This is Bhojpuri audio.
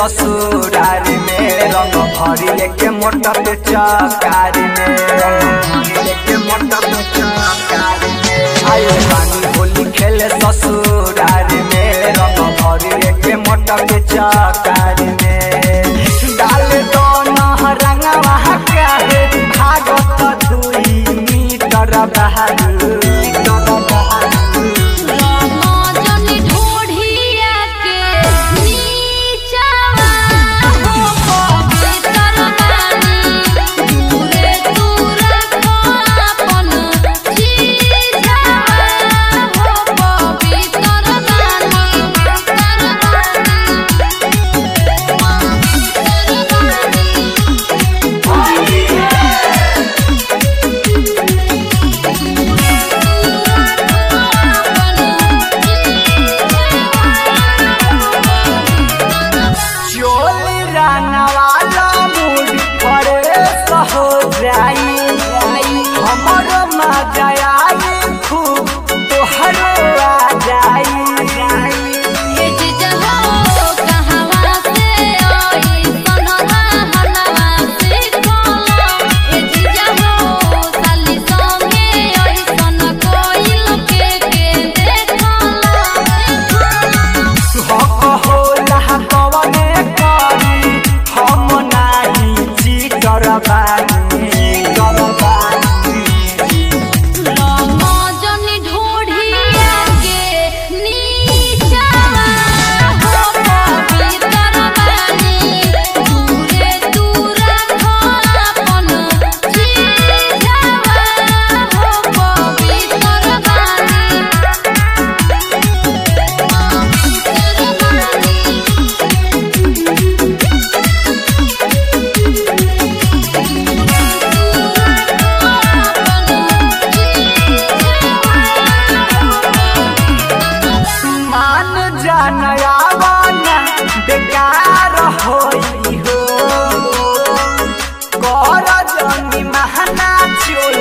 ससुरारी में रंग भरी के मोटा पे चकारी में रंग भरी के मोटा पे चकारी में आयो पानी होली खेले ससुरारी में रंग भरी के मोटा पे चकारी में डाल दो रंगवा काहे भागत दुई मीटर बहादुर रामाजनी ढोढ़िया के नीचवा हो पवित्र बानी दूरे दूर अपन चीजवा हो पवित्र बानी चोली रंगवाला मूड परे सहो जाई हमर मजा आई खूब तोहरो आ जाई ये जहो कहवा से आई सनहा हनवा से खोलो ये जहो साली संगे आई सन कोइल के के देखलो हक होला कवने करी हम नाही चीटर बानी चीटर बानी रामाजनी ढोढ़िया के नीचवा हो पवित्र बानी दूरे दूर अपन चीजवा हो पवित्र बानी मान जानयावाना बेकार होई हो कर जनी महना चोली